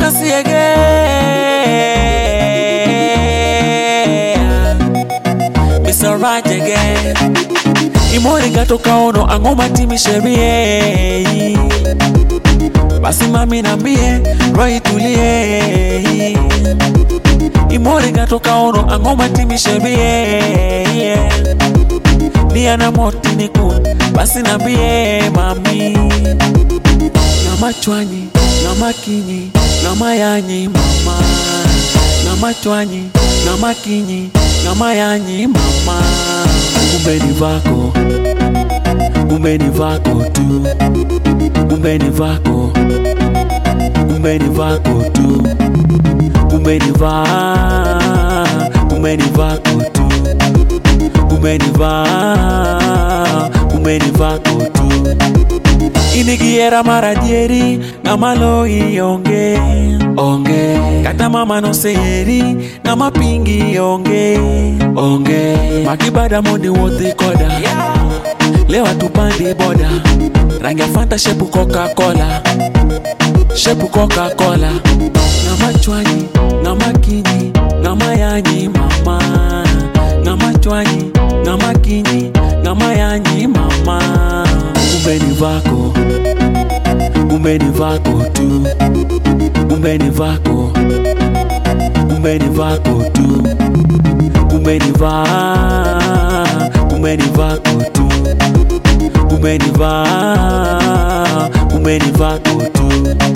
kasiegea Mr. Raj again Imori gatoka ono ang'o matimi sherie basi mami nambie roho itulie Imori gatoka ono ang'o matimi sherie Nia na moti niku basi nambie mami Ng'ama chwanyi, ng'ama kinyi, ng'ama yanyi mama Ng'ama chwanyi, ng'ama kinyi, ng'ama yanyi mama Kumbe ni vako, kumbe ni vako tu Kumbe ni vako, kumbe ni vako tu Kumbe ni va, kumbe ni vako tu Kumbe ni va, kumbe ni vako tu inigiera maradieri ng'ama loyi onge onge kata mama noseri ng'ama pingi onge onge makibada mondi wuodhi koda lewa tupandi boda rangi ya fanta shepu coca-cola shepu coca-cola ng'ama chwanyi ng'ama kinyi ng'ama yanyi mama ng'ama chwanyi ng'ama kinyi ng'ama yanyi mama kumbe ni vako kumbe ni vako tu kumbe ni vako kumbe ni vako tu kumbe ni va kumbe ni vako tu kumbe ni va kumbe ni vako tu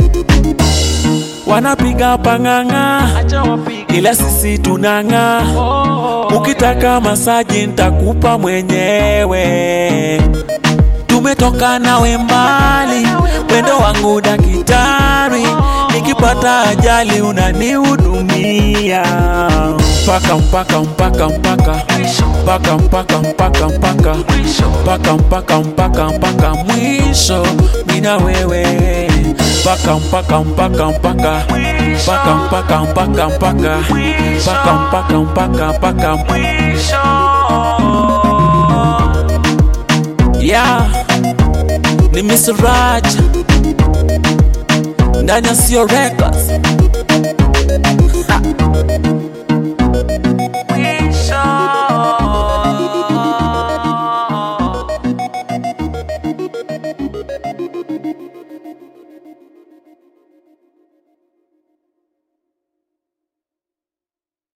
wanapiga pang'ang'a ila sisi tunang'aa ukitaka masaji ntakupa mwenyewe tumetoka nawe mbali wendo wangu dakitari nikipata ajali unanihudumia mpaka mpaka mpaka mpaka mpaka mpaka mpaka mpaka mpaka mpaka mpaka mpaka mwisho mina wewe mpaka mpaka mpaka mpaka mpaka mpaka mpaka mpaka mpaka mpaka mpaka mpaka mwisho yeah ni Mr. Raj ndani ya Sio Records Ha.